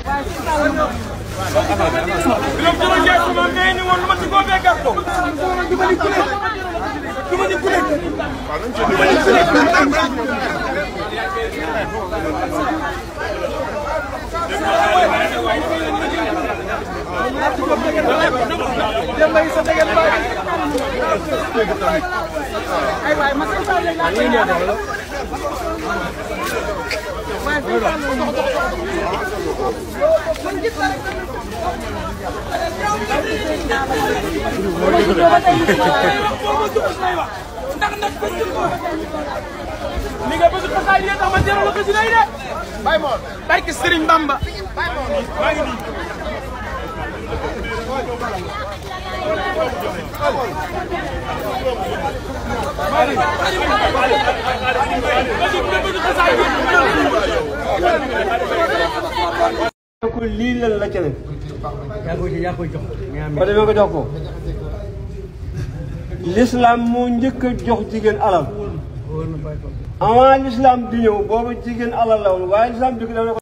Biram Jula Ndiaye sama mbéy ni woon lu ma ci góobee gàtto. du ma di kuréel du ma di kuréel. ndax nag bëgg ko. li nga bëgg xasaay yi tax ma teral la xasida yi de. Baye Mor barke Serigne Bamba. maa ngi nii. ko lii lan la ca ne yaa koy yaa koy jox. ba demee ko jox ko l'islam moo njëkk a jox jigéen alal avant l'islam di ñëw booba jigéen alal la woon waaye l'islam dikk daf ne ko